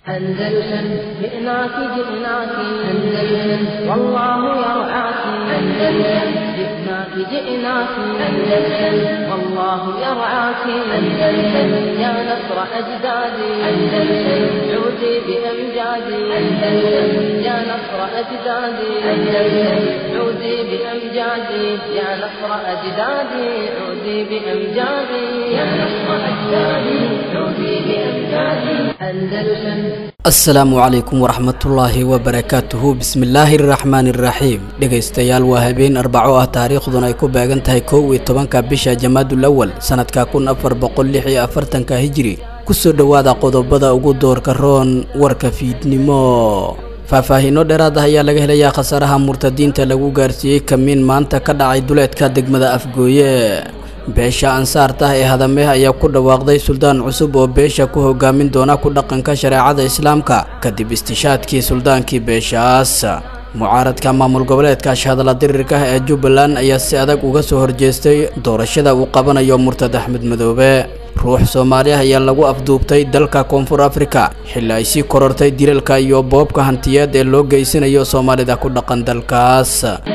أندلسن جئناك جئناك أندلسن والله يرعاك أندلسن جئناك جئناك أندلسن والله يرعاك أندلسن يا نصر أجدادي أندلسن عودي بأمجادي أندلسن يا نصر أجدادي أندلسن عودي بأمجادي يا نصر أجدادي عودي بأمجادي يا نصر أجدادي عودي بأمجادي أندلسن asalaamu calaykum waraxmatullaahi wabarakaatuhu bismillaahi araxmaani iraxiim dhegaystayaal waa habeen arbaco ah taariikhduna ay ku beegan tahay kow iyo tobanka bisha jamaadul awal sanadka kun afar boqol lix iyo afartanka hijiri kusoo dhowaada qodobada ugu doorka roon warka fiidnimo faahfaahiino dheeraad ah ayaa laga helayaa khasaaraha murtadiinta lagu gaarsiiyey kamiin maanta ka dhacay duleedka degmada afgooye beesha ansaartah ee hadameeh ayaa ku dhawaaqday suldaan cusub oo beesha ku hogaamin doona ku dhaqanka shareecada islaamka kadib istishaadkii suldaankii beeshaas mucaaradka maamul goboleedka ashhadala dirirka ah ee jubbaland ayaa si adag uga soo horjeestay doorashada uu qabanayo murtad axmed madoobe ruux soomaali ah ayaa lagu afduubtay dalka koonfur afrika xilli ay sii korortay dilalka iyo boobka hantiyeed ee loo geysanayo soomaalida ku dhaqan dalkaas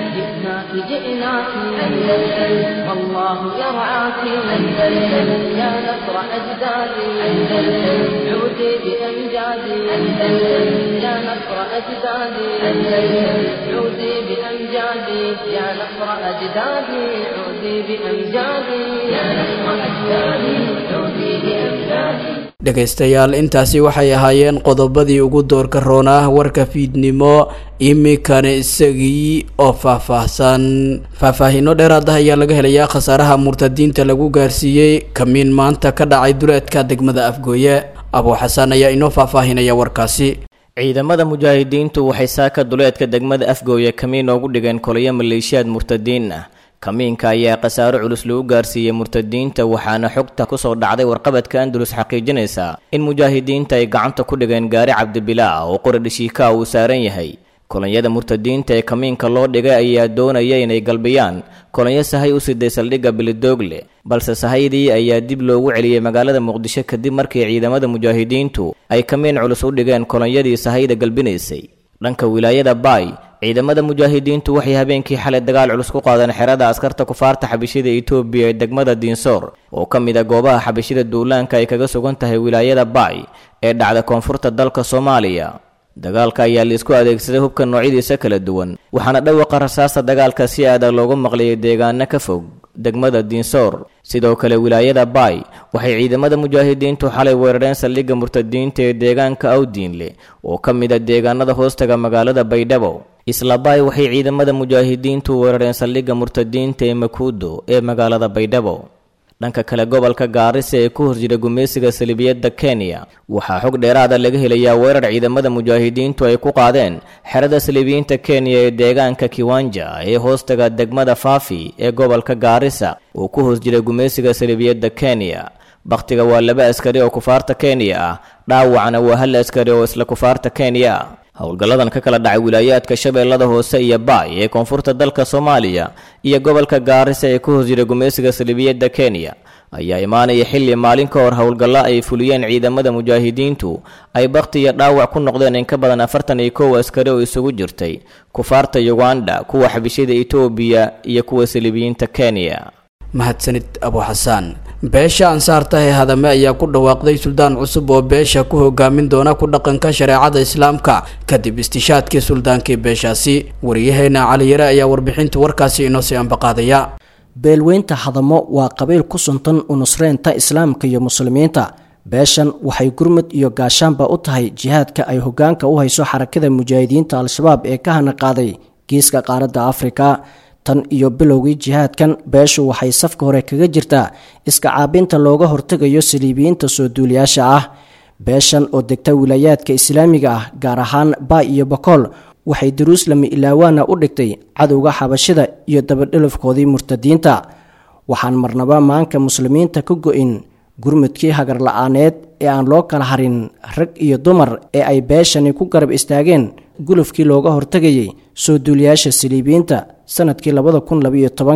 جئناك جئناك أندلسن والله يرعاك أندلسن يا نصر أجدادي أندلسن عودي بأمجادي أندلسن يا نصر أجدادي أندلسن عودي بأمجادي يا نصر أجدادي عودي بأمجادي يا نصر أجدادي عودي بأمجادي dhegaystayaal intaasi waxay ahaayeen qodobadii ugu doorka roonah warka fiidnimo iminkana isagii oo faahfaahsan faahfaahiino dheeraad ah ayaa laga helayaa khasaaraha murtadiinta lagu gaarsiiyey kamiin maanta ka dhacay duleedka degmada afgooye abuu xasan ayaa inoo faahfaahinaya warkaasi ciidamada mujaahidiintu waxay saaka duleedka degmada afgooye kamiin oogu dhigeen kolayo maleeshiyaad murtadiin ah kamiinka ayaa khasaaro culus lagu gaarsiiyey murtadiinta waxaana xogta kusoo dhacday warqabadka andalus xaqiijinaysa in mujaahidiinta ay gacanta ku dhigeen gaari cabdibilaa oo qori dhishiikaa uu saaran yahay kolonyada murtadiinta ee kamiinka loo dhigay ayaa doonaya inay galbiyaan kolonyo sahay u siday saldhigga bilidoogle balse sahaydii ayaa dib loogu celiyey magaalada muqdisho kadib markii ciidamada mujaahidiintu ay kamiin culus u dhigeen kolonyadii sahayda galbinaysay dhanka wilaayada baay ciidamada mujaahidiintu waxay habeenkii xalay dagaal culus ku qaadeen xerada askarta kufaarta xabishida etoobiya ee degmada diinsoor oo ka mid a goobaha xabishida duulaanka ay kaga sugan tahay wilaayada baay ee dhacda koonfurta dalka soomaaliya dagaalka ayaa laisku adeegsaday hubka noocyadiisa kala duwan waxaana dhawaqa rasaasta dagaalka si adag loogu maqlayay deegaano ka fog degmada diinsoor sidoo kale wilaayada baay waxay ciidamada mujaahidiintu xalay weerareen saldhigga murtadiinta ee deegaanka awdiinle oo ka mid a deegaanada hoostaga magaalada baydhabo isla baay waxay ciidamada mujaahidiintu weerareen saldhigga murtadiinta ee makuudo ee magaalada baydhabo dhanka kale gobolka gaarisa ee ku horjira gumaysiga salibiyadda kenya waxaa xog dheeraada laga helayaa weerar ciidamada mujaahidiintu ay ku qaadeen xerada salibiyiinta kenya ee deegaanka kiwanja ee hoostaga degmada faafi ee gobolka gaarisa oo ku hoos jira gumaysiga salibiyadda kenya bakhtiga waa laba askari oo kufaarta kenya ah dhaawacna waa hal askari oo isla kufaarta kenya ah howlgalladan ka kala dhacay wilaayaadka shabeellada hoose iyo baay ee koonfurta dalka soomaaliya iyo gobolka gaarisa ee ku hoos jira gumaysiga salibiyadda kenya ayaa imaanaya xilli maalin ka hor howlgallo ay fuliyeen ciidamada mujaahidiintu ay bakhti iyo dhaawac ku noqdeen in ka badan afartan iyo kow askari oo isugu jirtay kufaarta yuganda kuwa xabishida etoobiya iyo kuwa salibiyiinta kenya mahadsanid abuu xasaan beesha ansaartah ee hadame ayaa ku dhawaaqday suldaan cusub oo beesha ku hogaamin doona ku dhaqanka shareecada islaamka kadib istishaadkii suldaankii beeshaasi wariyaheena caliyare ayaa warbixinta warkaasi inoo sii ambaqaadaya beelweynta hadamo waa qabiil ku suntan u nusreynta islaamka iyo muslimiinta beeshan waxay gurmud iyo gaashaanba u tahay jihaadka ay hogaanka u hayso xarakada mujaahidiinta al-shabaab ee ka hana qaaday geeska qaaradda afrika tan iyo bilowgii jihaadkan beeshu waxay safka hore kaga jirtaa iska caabinta looga hortegayo saliibiyiinta soo duuliyaasha ah beeshan oo degta wilaayaadka islaamiga ah gaar ahaan baay iyo bakool waxay daruuslami ilaawaana u dhigtay cadowga xabashida iyo dabadhelafkoodii murtadiinta waxaan marnaba maanka muslimiinta ka go-in gurmudkii hagar la-aaneed ee aan loo kala harin rag iyo dumar ee ay beeshani ku garab istaageen gulufkii looga hortegayay soo duuliyaasha saliibiyiinta sanadkii labada kun labaiyo tobanka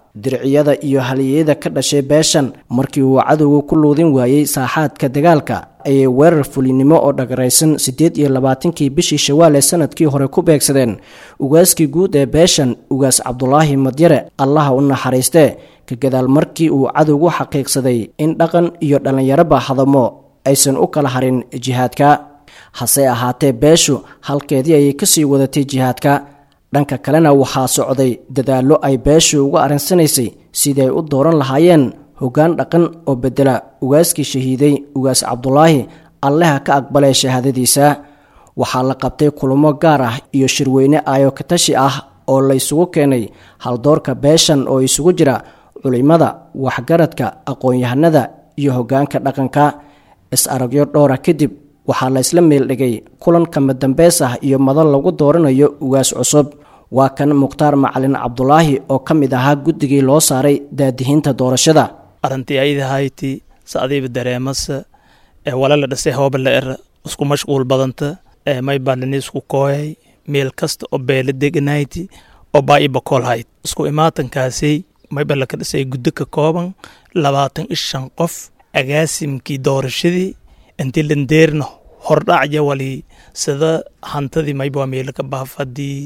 dirciyada iyo haliyeyada ka dhashay beeshan markii uu cadowga ku luudin waayey saaxaadka dagaalka ayay weerar fulinimo oo dhagaraysan siddeed iyo labaatankii bishii shawaal ee sanadkii hore ku beegsadeen ugaaskii guud ee beeshan ugaas cabdulaahi madyare allaha u naxariistee ka gadaal markii uu cadowgu xaqiiqsaday in dhaqan iyo dhallinyaraba hadamo aysan u kala harin jihaadka hase ahaatee beeshu halkeedii ayay kasii wadatay jihaadka dhanka kalena waxaa socday dadaallo ay beeshu uga arrinsanaysay sidii ay u dooran lahaayeen hoggaan dhaqan oo bedela ugaaskii shahiiday ugaas cabdulaahi alleha ka aqbalay shahaadadiisa waxaa la qabtay kulamo gaar ah iyo shirweyne aayo katashi ah oo la isugu keenay haldoorka beeshan oo isugu jira culimada waxgaradka aqoon-yahanada iyo hoggaanka dhaqanka is-aragyo dhowra kadib waxaa la isla meeldhigay kulan kama dambeys ah iyo madal lagu dooranayo ugaas cusub waa kan mukhtaar macalin cabdulaahi oo ka mid ahaa guddigii loo saaray daadihiinta doorashada arrintii aydahayti sacdiiba dareemasa ee walala dhasay hoobala era isku mashquul badanta ee may balini isku kooyay meel kasta oo beela deganayti oo baa i bakoolhayd isku imaatankaasay may balaka dhasay guddo ka kooban labaatan iyo shan qof agaasimkii doorashadii intii landeerna hordhacya wali sida hantadii mayba meelaka baafadii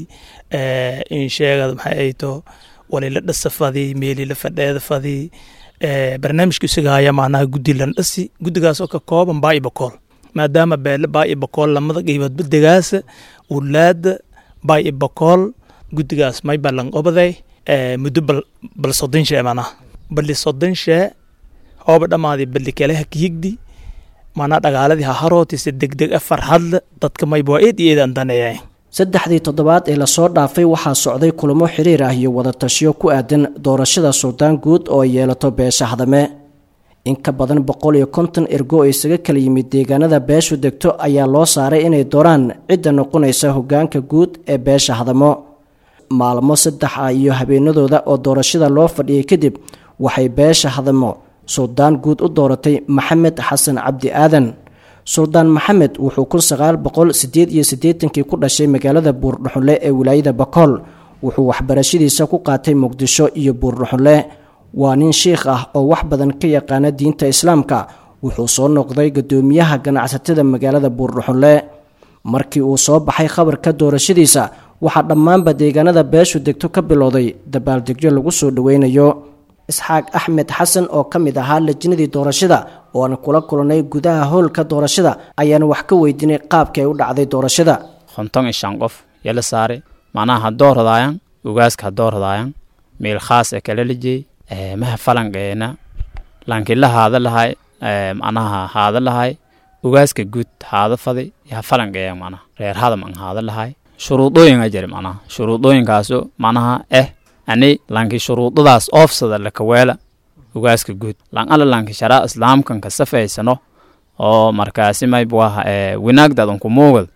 in sheegad maxay ayto walila dhasafadii meelila fadheeda fadii barnaamijka isaga haya macnaha guddi landhasi guddigaas oo ka kooban baa i bakool maadaama beele baa i bakool lamada qiiboodba degaasa wulaada baa i bakool guddigaas mayba lanqobaday muddo bal bal soddon shee macnaha bali soddon shee hooba dhammaadii bali kaleha kiyigdi maanaa dhagaaladii haharootise degdeg a farxadle dadka mayba waa eed iyo eed aan daneeyay saddexdii toddobaad ee lasoo dhaafay waxaa socday kulamo xiriir ah iyo wadatashiyo ku aadan doorashada suldaan guud oo ay yeelato beesha hadame in ka badan boqol iyo konton ergo oo isaga kala yimid deegaanada beeshu degto ayaa loo saaray inay dooraan cidda noqonaysa hoggaanka guud ee beesha hadamo maalmo saddex ah iyo habeenadooda oo doorashada loo fadhiyay kadib waxay beesha hadamo suldaan guud u dooratay maxamed xasan cabdi aadan suldaan maxamed wuxuu kun sagaal boqol sideed iyo siddeetankii ku dhashay magaalada buurdhuxunle ee wilaayada bakool wuxuu waxbarashadiisa ku qaatay muqdisho iyo buurdhuxunle waa nin shiikh ah oo wax badan ka yaqaana diinta islaamka wuxuu soo noqday guddoomiyaha ganacsatada magaalada buurdhuxunle markii uu soo baxay khabarka doorashadiisa waxaa dhammaanba deegaanada beeshu degto ka bilowday dabaaldegyo lagu soo dhoweynayo isxaaq axmed xasan oo ka mid ahaa lajinadii doorashada oo aan kula kulannay gudaha howlka doorashada ayaan wax ka weydiinay qaabkii ay u dhacday doorashada konton iyo shan qof yala saare macnaha haddoo radaayan ugaaska haddoo radaayan meel khaas e kala lijey maha falanqeena lankila haada lahay macnaha haada lahay ugaaska guud haada faday yaha falanqeeya macnaha reer hadam an haada lahay shuruudooyinga jira macnaha shuruudooyinkaaso macnaha eh ani lanki shuruudadaas oofsada lakaweela ugaaska guud lan ala lanki sharaa islaamkan ka safaysano oo markaasi maybuaha winaagdadan ku muugad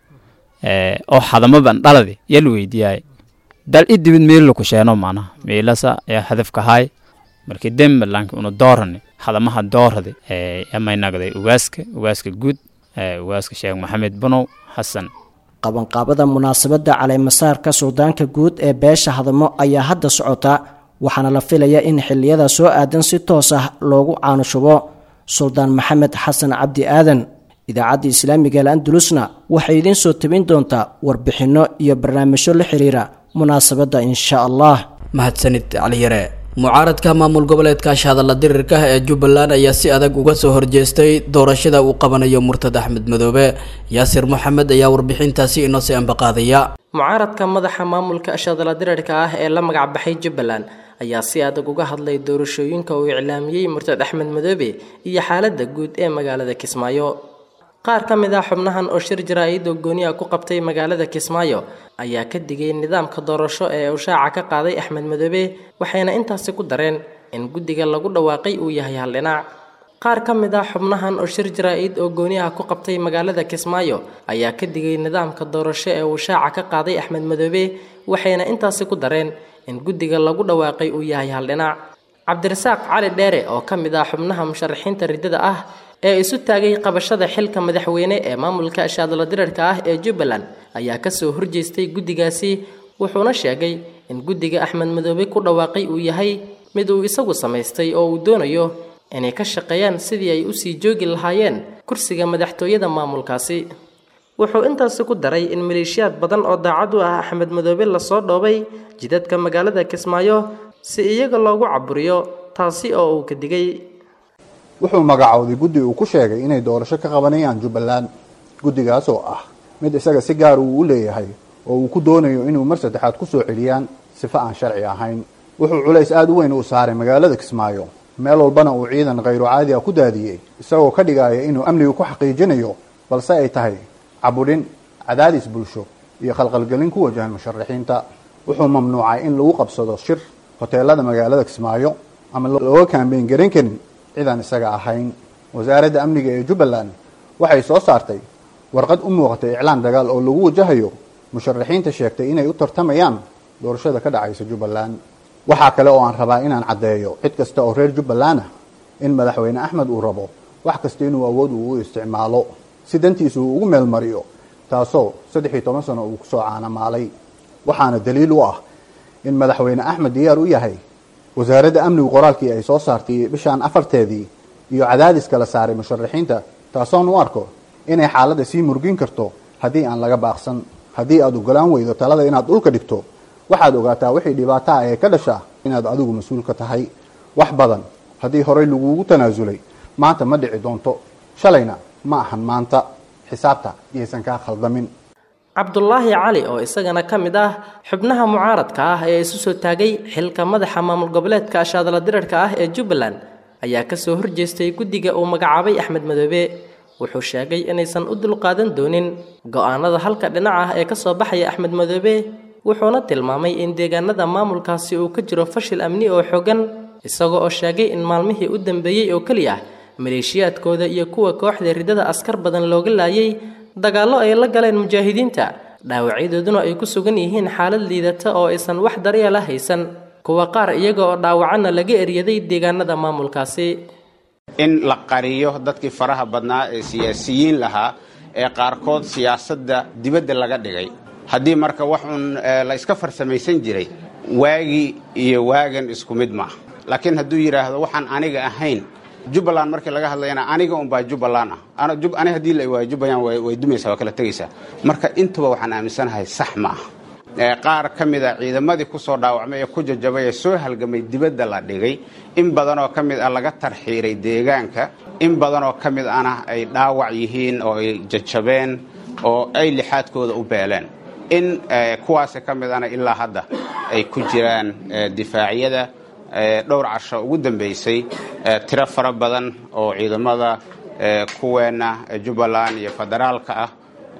oo hadamaban dhaladi yal weydiyaay dal i dibid meelila ku sheeno macnaha meelasa yaa hadafkahay markii dembe lanki una doorani hadamaha dooradi yamaynagday ugaaska ugaaska guud ugaaska sheekh maxamed bunow xasan qabanqaabada munaasabadda caleemasaarka suldaanka guud ee beesha hadamo ayaa hadda socota waxaana la filayaa in xilliyada soo aadan si toos ah loogu caanushubo suldaan maxamed xasan cabdi aadan idaacadda islaamiga al-andalusna waxay idiin soo tabin doontaa warbixinno iyo barnaamijyo la xiriira munaasabadda insha allah mahadsanid caliyare mucaaradka maamul goboleedka shahadalla dirirka ee jubbaland ayaa si adag uga soo horjeestay doorashada uu qabanayo murtad axmed madoobe yaasir moxamed ayaa warbixintaasi inoo sii ambaqaadaya mucaaradka madaxa maamulka shahadalla dirirka ah ee la magac baxay jubbaland ayaa si adag uga hadlay doorashooyinka uu iclaamiyey murtad axmed madoobe iyo xaaladda guud ee magaalada kismaayo qaar ka mid ah xubnahan oo shir jaraa'id oo gooniya ku qabtay magaalada kismaayo ayaa ka digay nidaamka doorasho ee uu shaaca ka qaaday axmed madoobe waxayna intaasi ku dareen in guddiga lagu dhawaaqay uu yahay hal dhinac qaar ka mid ah xubnahan oo shir jaraa'id oo gooniyaha ku qabtay magaalada kismaayo ayaa ka digay nidaamka doorasho ee uu shaaca ka qaaday axmed madoobe waxayna intaasi ku dareen in guddiga lagu dhawaaqay uu yahay hal dhinac cabdirasaaq cali dheere oo ka mid ah xubnaha musharaxiinta riddada ah ee isu taagay qabashada xilka madaxweyne ee maamulka shaadala dirarka ah ee jubbaland ayaa kasoo horjeestay guddigaasi wuxuuna sheegay in guddiga axmed madoobe ku dhawaaqay uu yahay mid uu isagu samaystay oo uu doonayo inay ka shaqeeyaan sidii ay usii joogi lahaayeen kursiga madaxtooyada maamulkaasi wuxuu intaasi ku daray in maleeshiyaad badan oo daacad u ah axmed madoobe lasoo dhoobay jidadka magaalada kismaayo si iyaga loogu caburiyo taasi oo uu ka digay wuxuu magacowday guddi uu ku sheegay inay doorasho ka qabanayaan jubbaland guddigaas oo ah mid isaga si gaar uu u leeyahay oo uu ku doonayo inuu mar saddexaad ku soo celiyaan sifo aan sharci ahayn wuxuu culays aada u weyn uu saaray magaalada kismaayo meel walbana uu ciidan khayru caadi ah ku daadiyey isagoo ka dhigaya inuu amniga ku xaqiijinayo balse ay tahay cabudhin cadaadis bulsho iyo khalqalgelin ku wajahan musharaxiinta wuxuu mamnuucay in lagu qabsado shir hoteelada magaalada kismaayo ama looga kaambeyn garan karin cidaan isaga ahayn wasaaradda amniga ee jubbaland waxay soo saartay warqad u muuqatay iclaan dagaal oo lagu wajahayo musharaxiinta sheegtay inay u tartamayaan doorashada ka dhacaysa jubbaland waxaa kale oo aan rabaa inaan caddeeyo cid kasta oo reer jubbaland ah in madaxweyne axmed uu rabo wax kasta inuu awood uu u isticmaalo si dantiisa uu ugu meelmariyo taasoo saddex iyo toban sano uu kusoo caanamaalay waxaana daliil u ah in madaxweyne axmed diyaar u yahay wasaaradda amnigu qoraalkii ay soo saartay bishaan afarteedii iyo cadaadiska la saaray musharaxiinta taasoon u arko inay xaaladda sii murgin karto haddii aan laga baaqsan haddii aad ogolaan weydo talada inaad dhulka dhigto waxaad ogaataa wixii dhibaato ah ee ka dhasha inaad adigu mas-uul ka tahay wax badan haddii horey laguugu tanaasulay maanta ma dhici doonto shalayna ma ahan maanta xisaabta iyaysan kaa khaldamin cabdulaahi cali oo isagana ka mid ah xubnaha mucaaradka ah ee isu soo taagay xilka madaxa maamul goboleedka ashaadala dirarhka ah ee jubbaland ayaa kasoo horjeestay guddiga uu magacaabay axmed madoobe wuxuu sheegay inaysan u dulqaadan doonin go-aanada halka dhinac ah ee kasoo baxaya axmed madoobe wuxuuna tilmaamay in deegaanada maamulkaasi uu ka jiro fashil amni oo xogan isagoo oo sheegay in maalmihii u dambeeyey oo keliya maleeshiyaadkooda iyo kuwa kooxda ridada askar badan looga laayay dagaallo ay la galeen mujaahidiinta dhaawacyadooduna ay ku sugan yihiin xaalad liidata oo aysan wax daryeela haysan kuwa qaar iyaga oo dhaawacana laga eryaday deegaanada maamulkaasi in la qariyo dadkii faraha badnaa ee siyaasiyiin lahaa ee qaarkood siyaasadda dibadda laga dhigay haddii marka wax uun la iska farsamaysan jiray waagii iyo waagan isku mid maaha laakiin hadduu yidhaahdo waxaan aniga ahayn jubbaland markii laga hadlayana aniga unbaa jubbaland ah ani haddii la waayo jubbaland way dumaysaa waa kala tegaysaa marka intaba waxaan aaminsanahay sax ma ah qaar ka mid a ciidamadii ku soo dhaawacmay ee ku jajabay ee soo halgamay dibadda la dhigay in badanoo ka mid ah laga tarxiiray deegaanka in badanoo ka mid ana ay dhaawac yihiin oo ay jajabeen oo ay lixaadkooda u beeleen in kuwaasi ka mid ana ilaa hadda ay ku jiraan difaacyada dhowr casho ugu dambaysay tiro fara badan oo ciidamada kuweenna jubbaland iyo federaalka ah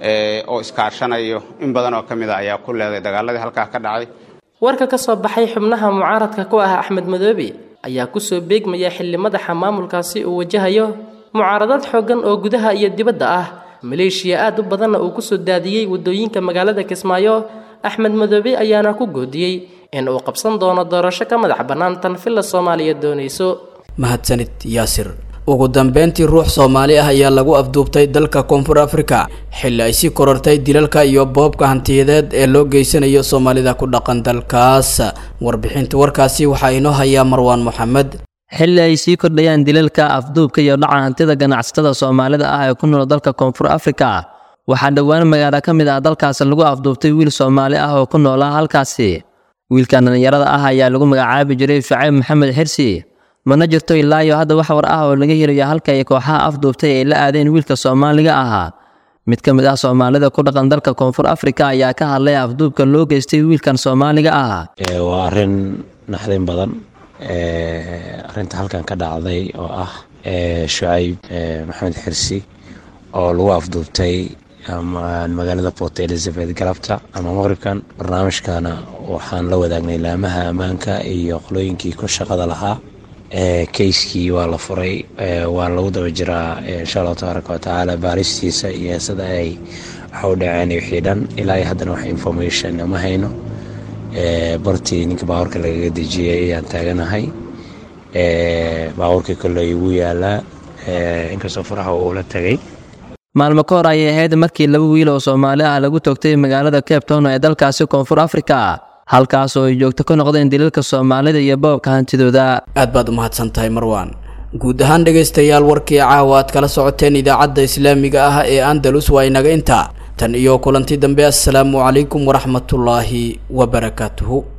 oo iskaashanayo in badan oo ka mid a ayaa ku leeday dagaaladii halkaa ka dhacay warka ka soo baxay xubnaha mucaaradka ku ah axmed madoobe ayaa kusoo beegmaya xilli madaxa maamulkaasi uu wajahayo mucaaradad xooggan oo gudaha iyo dibadda ah maleeshiya aad u badanna uu kusoo daadiyey waddooyinka magaalada kismaayo axmed madoobe ayaana ku goodiyey in uu qabsan doono doorasho ka madax bannaan tan villa soomaaliya doonayso mahadsanid yaasir ugu dambeyntii ruux soomaali ah ayaa lagu afduubtay dalka koonfur afrika xilli ay sii korortay dilalka iyo boobka hantiyadeed ee loo geysanayo soomaalida ku dhaqan dalkaas warbixinta warkaasi waxaa inoo hayaa marwaan moxamed xilli ay sii kordhayaan dilalka afduubka iyo dhaca hantida ganacsatada soomaalida ah ee ku nool dalka koonfur afrika waxaa dhowaan magaalo ka mid ah dalkaas lagu afduubtay wiil soomaali ah oo ku noolaa halkaasi wiilkan dhallinyarada ah ayaa lagu magacaabi jiray shucayb maxamed xirsi mana jirto ilaa iyo hadda wax war ah oo laga helayo halka ay kooxaha afduubtay ay la aadeen wiilka soomaaliga ahaa mid ka mid ah soomaalida ku dhaqan dalka koonfur afrika ayaa ka hadlay afduubka loo geystay wiilkan soomaaliga ah waa arrin naxdin badan arrinta halkan ka dhacday oo ah shucayb maxamed xirsi oo lagu afduubtay magaalada port elizabeth galabta ama maqribkan barnaamijkana waxaan la wadaagnay laamaha ammaanka iyo qolooyinkii ku shaqada lahaa keyskii waa la furay waan lagu daba jiraa insha allahu tabaaraka watacaala baaristiisa iyo sida ay waxa u dhaceen wixii dhan ilaa iyo haddana wax information ma hayno bartii ninka baabuurka lagaga dejiyey ayaan taaganahay baabuurkii kolley wuu yaalaa inkastoo faraha uu la tagay maalmo ka hor ayay ahayd markii laba wiil oo soomaali ah lagu toogtay magaalada cape town ee dalkaasi koonfur afrika halkaas oo ay joogto ka noqdeen dilalka soomaalida iyo boobka hantidooda aad baad u mahadsan tahay marwaan guud ahaan dhegaystayaal warkii caawa aad kala socoteen idaacadda islaamiga ah ee andalus waa inaga intaa tan iyo kulanti dambe assalaamu calaykum waraxmatullaahi wabarakaatuhu